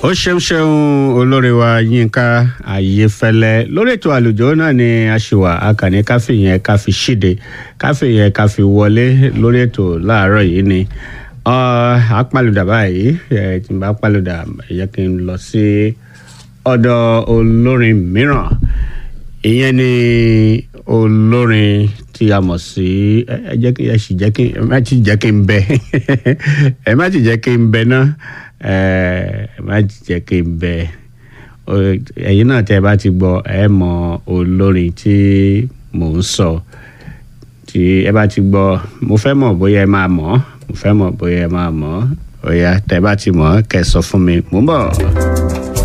ó ṣeun ṣeun olórí wa yínká ayéfẹ́lẹ́ lórí ètò àlùjọ náà ni a ṣì wà akànní káfí yẹn ká fi ṣíde káfí yẹn ká fi wọlé lórí ètò láàárọ̀ yìí ni apalùdà báyìí tí n bá palùdà ẹ jẹ́ kí n lọ sí ọ̀dọ̀ olórin mìíràn ìyẹn ni olórin tí a mọ̀ sí ẹ jẹ́ kí ẹ sì jẹ́ kí ẹ má ti jẹ́ kí n bẹ ẹ má ti jẹ́ kí n bẹ náà ẹ má jẹ́ kí n bẹ ẹ̀yin náà tẹ́ ẹ bá ti gbọ́ ẹ mọ olórin tí mò ń sọ tí ẹ bá ti gbọ́ mo fẹ́ mọ̀ bóyá ẹ máa mọ̀ mo fẹ́ mọ̀ bóyá ẹ máa mọ̀ ó yá tẹ́ ẹ bá ti mọ̀ kẹ́ ẹ sọ fún mi mò ń bọ̀.